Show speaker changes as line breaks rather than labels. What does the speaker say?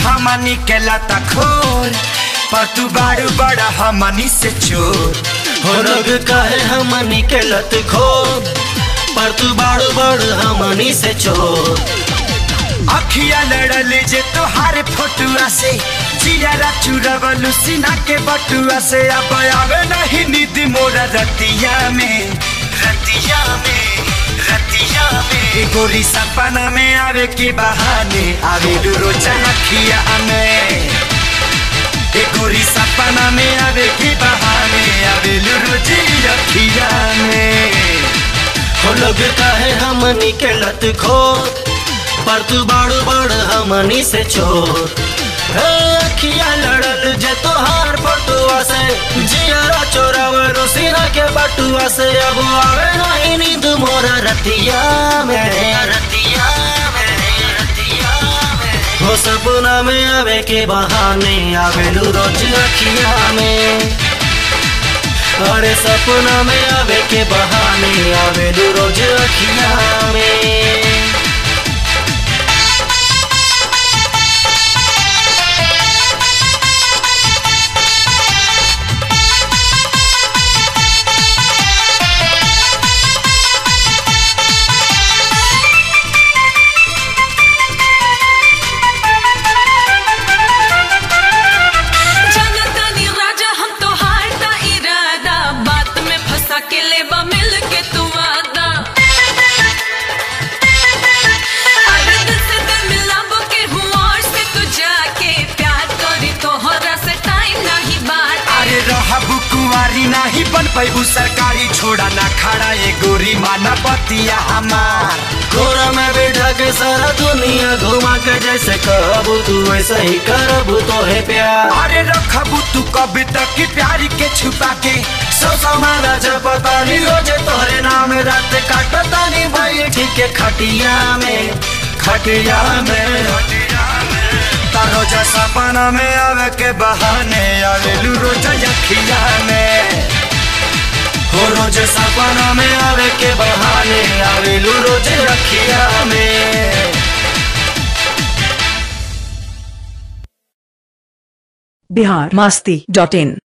हमनी के लता खोर पर तू बारू बड़ा हमनी से चोर
हो लोग कहे हमनी के लत खो पर तू बाड़ू बड़ हमनी से चोर
अखिया लड़ल जे तोहार फोटुआ से जियारा चुरवलू सीना के बटुआ से अब आवे नहीं नींद मोरा रतिया में रतिया में रतिया में गोरी सपना में आवे के बहाने आवे रोजा अखिया में ए गोरी सपना में आवे के बहाने आवे रोजी अखिया में
हो लोग कहे हमनी के लत खो पर तू बाड़ू बड़ हमनी से चोर हे अखिया लड़ल जे तोहार फोटुआ से जियारा चोरावे रोसीना के बटुआ से अब आवे नहीं नींद मोरा रतिया में रतिया में रतिया में हो सपना में आवे के बहाने आवेलू रोज अखिया में अरे सपना में आवे के बहाने आवेलू रोज अखिया में
जनतानी राजा हम तो हारता इरादा बात में फंसा के लेबा मिल के तू वादा अरे दिल से दिल मिलाबो के हूँ और से तू जाके प्यार करी तोहरा से टाइम नहीं बात
अरे रहबू कुंवारी नाही बन पैबू सरकारी छोड़ा ना खड़ा ये गोरी माना पतिया हमार
घोड़ा में बैठा के सारा दुनिया घुमा के जैसे कहबू तू वैसे ही करबू तो है प्यार
अरे रखबू तू कब तक की प्यारी के छुपा के
सौ समाना पता नहीं रोजे तोहरे नाम रात काटता नहीं भाई ठीक है खटिया में खटिया में
रोजा सपना में आवे के बहाने आवेलू रोजा यखिया में
हो रोज सपना में आवे के बहाने आवेलू रोज रखिया में
बिहार मस्ती डॉट इन